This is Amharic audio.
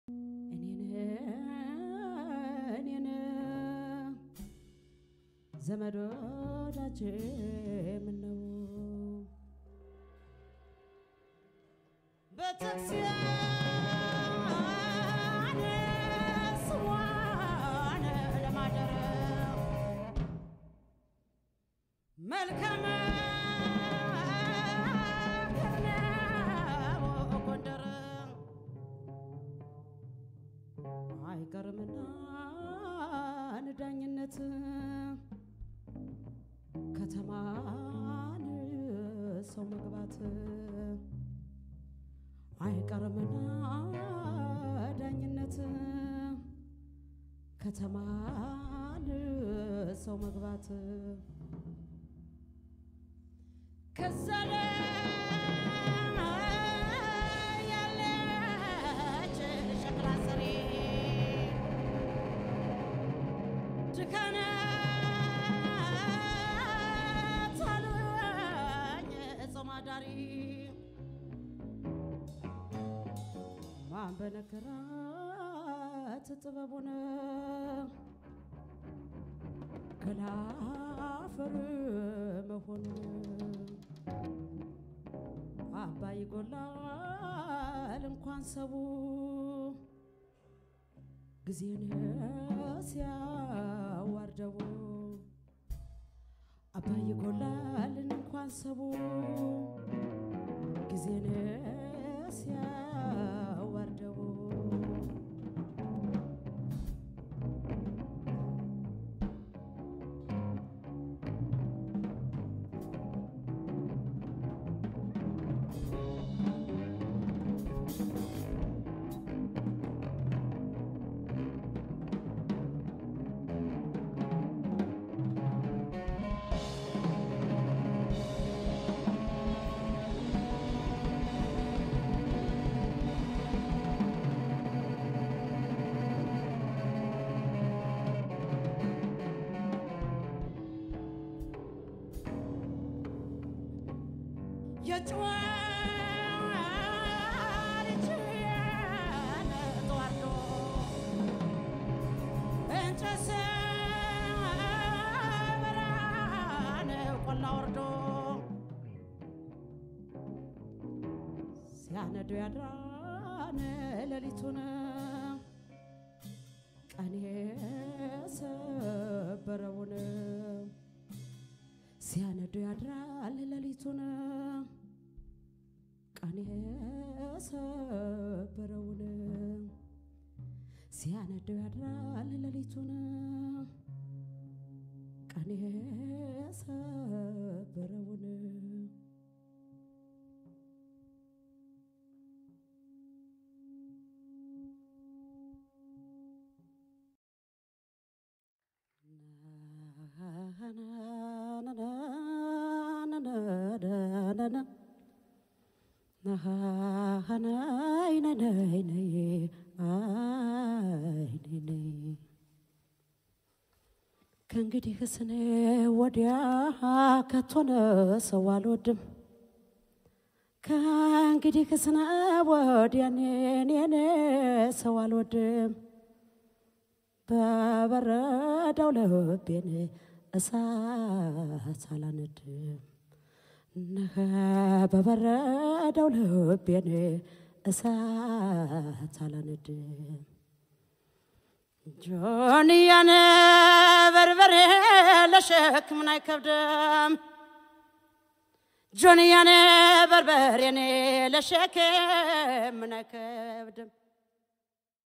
እኔን እኔን ዘመድ ወዳጄ ምነው ቤተክርስቲያን ስሟን ለማደር መልካም ነው ጎንደር አይቀርምና ንዳኝነት ከተማን ሰው መግባት አይቀርምና ዳኝነት ከተማን ሰው መግባት ከዛ ላይ ያለች ሸክላ ሰሪ ድካነ ታሉኝ ጾም አዳሪ ማን በነገራት ጥበቡን ከላፈር መሆኑን አባይ ይጎላል እንኳን ሰቡ ጊዜን ሲያዋርደው አባይ ይጎላል እንኳን ሰቡ ጊዜን ሲያዋርደው የጭዋሪችን ተዋርዶ እንጨት ሰበራን ቆላ ወርዶ ሲያነዱ ያድራን ሌሊቱን ቀን የሰበረውን ሲያነዱ ያድራል ሌሊቱን ቀን የሰበረውን ሲያነደው ያድራል ሌሊቱን ቀን የሰበረውን ከእንግዲህ ስኔ ወዲያ ከቶነ ሰው አልወድም ከእንግዲህ ስነ ወዲያ ኔኔ ሰው አልወድም በበረዳው ልቤን እሳት አላነድም ነኸ በበረደው ልቤን እሳት አላነድም ጆንያን በርበሬ ለሸክምን አይከብድም ጆንያን በርበሬኔ ለሸክምን አይከብድም